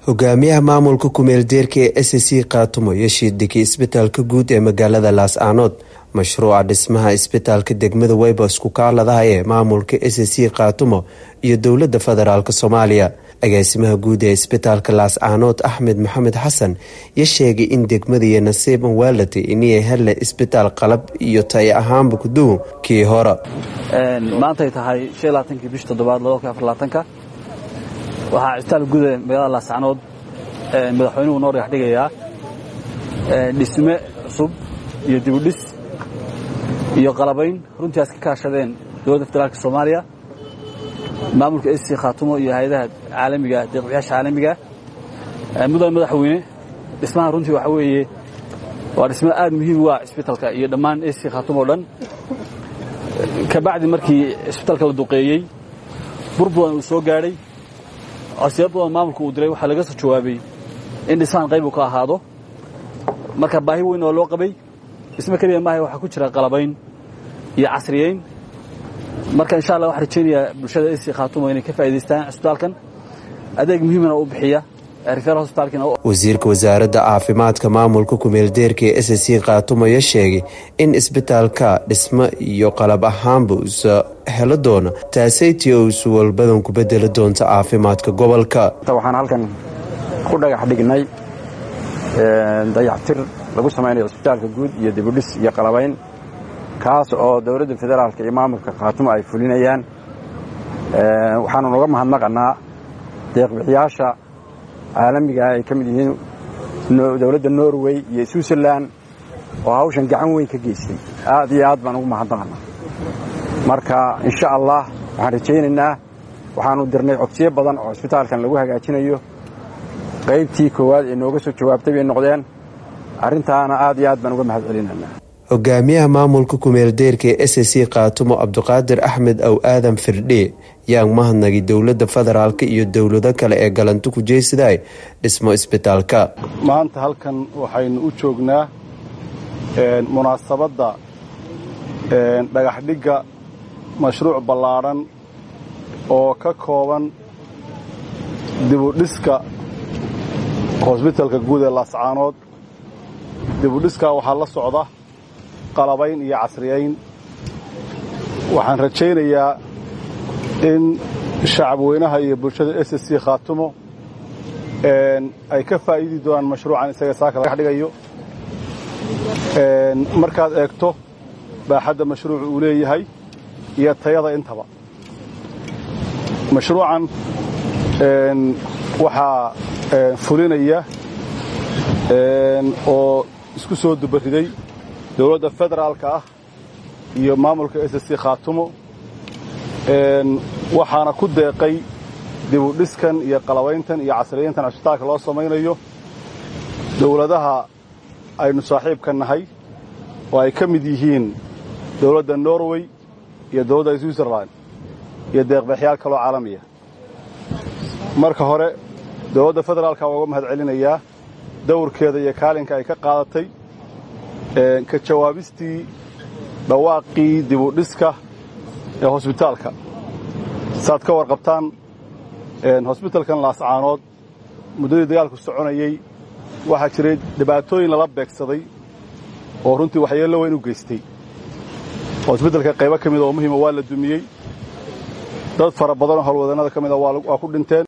hogaamiyaha maamulka kumeeldeerka ee s c kaatumo iyo shiidhigii isbitaalka guud ee magaalada laas-aanood mashruuca dhismaha isbitaalka degmada weybos kukaaladaha ee maamulka s c kaatumo iyo dowlada federaalk soomaaliya agaasimaha guud ee isbitaalka laas-aanood axmed maxamed xasan ya sheegay in degmadiiyo nasiiban waalatay inay hele isbitaal qalab iyo tay ahaanba kuduw kii hore maantay tahay kii bish toddobaad waxaa cisbitaalka guud ee magaalada laascanood madaxweynuhu noo dhagax dhigayaa dhisme cusub iyo dibudhis iyo qalabayn runtiias ka kaashadeen dowladda federaalk soomaaliya maamulka s c khaatumo iyo hay-adaha caalamiga deeqbiyaasha caalamiga mudane madaxweyne dhismaha runtii waxaa weeye waa dhisme aad muhiim u ah cisbitalka iyo dhammaan s c khaatumo o dhan kabacdi markii cisbitalka la duqeeyey bur badan uu soo gaadhay codsiyo badan maamulka uu diray waxaa laga soo jawaabay in dhismahan qayb uu ka ahaado marka baahi weyn oo loo qabay dhisme keliya maaha waxaa ku jira qalabayn iyo casriyeyn marka insha allah waxaan rajaynayaa bulshada esi khaatumo inay ka faa'idaystaan cisbitaalkan adeeg muhiimana u bixiya wasiirka wasaaradda caafimaadka maamulka kumeeldeerka ee s c khaatumo ya sheegay in isbitaalka dhismo iyo qalab ahaanba usa helo doona taasaytii oo isu walbadan ku bedeli doonta caafimaadka gobolka waxaan halkan ku dhagax dhignay dayactir lagu samaynayo isbitaalka guud iyo dibudhis iyo qalabayn kaas oo dowladda federaalka iyo maamulka khaatumo ay fulinayaan waxaanu noga mahadnaqanaa deeqbixiyaasha caalamiga ay ka mid yihiin dowladda norway iyo switzerland oo hawshan gacan weyn ka geystay aad iyo aad baan ugu mahadnaqanaa marka insha allah waxaan rajaynaynaa waxaanu dirnay codsiyo badan oo cisbitaalkan lagu hagaajinayo qaybtii koowaad ee nooga soo jawaabtay bay noqdeen arrintaana aad iyo aad baan uga mahad celinanaa hogaamiyaha maamulka kumeeldeerka ee s c khaatumo cabdiqaadir axmed ow aadan firdhe yaan mahadnagi dowladda federaalk iyo dowlado kale ee galanto ku jeesiday dhismo isbitaalka maanta halkan waxaynu u joognaa munaasabadda dhagaxdhigga mashruuc ballaadhan oo ka kooban dibudhiska hosbitalka guud ee laascaanood dibudhiskaa waxaa la socda qalabayn iyo casriyayn waxaan rajaynayaa in shacabweynaha iyo bulshada s c khaatumo ay ka faa'iidi doonaan mashruucan isaga saaka laga dhigayo markaad eegto baaxadda mashruucu uu leeyahay iyo tayada intaba mashruucan waxaa fulinaya oo isku soo dubariday dowladda federaalka ah iyo maamulka s c khaatumo waxaana ku deeqay dibudhiskan iyo qalabayntan iyo casriyayntan cisbitaalka loo samaynayo dowladaha aynu saaxiibka nahay oo ay ka mid yihiin dowladda norway iyo dowladda switzerland iyo deeqbaxyaal kaloo caalamiya marka hore dowladda federaalka waa uga mahad celinayaa dawrkeeda iyo kaalinka ay ka qaadatay ka jawaabistii dhawaaqii dibudhiska ee hosbitaalka saaad ka warqabtaan hosbitalkan laascaanood muddadii dagaalku soconayey waxaa jiray dhibaatooyin lala beegsaday oo runtii waxyeello weyn u geystay hosbitalka qaybo ka mida oo muhiima waa la dumiyey dad fara badanoo howlwadannada ka mida waa ku dhinteen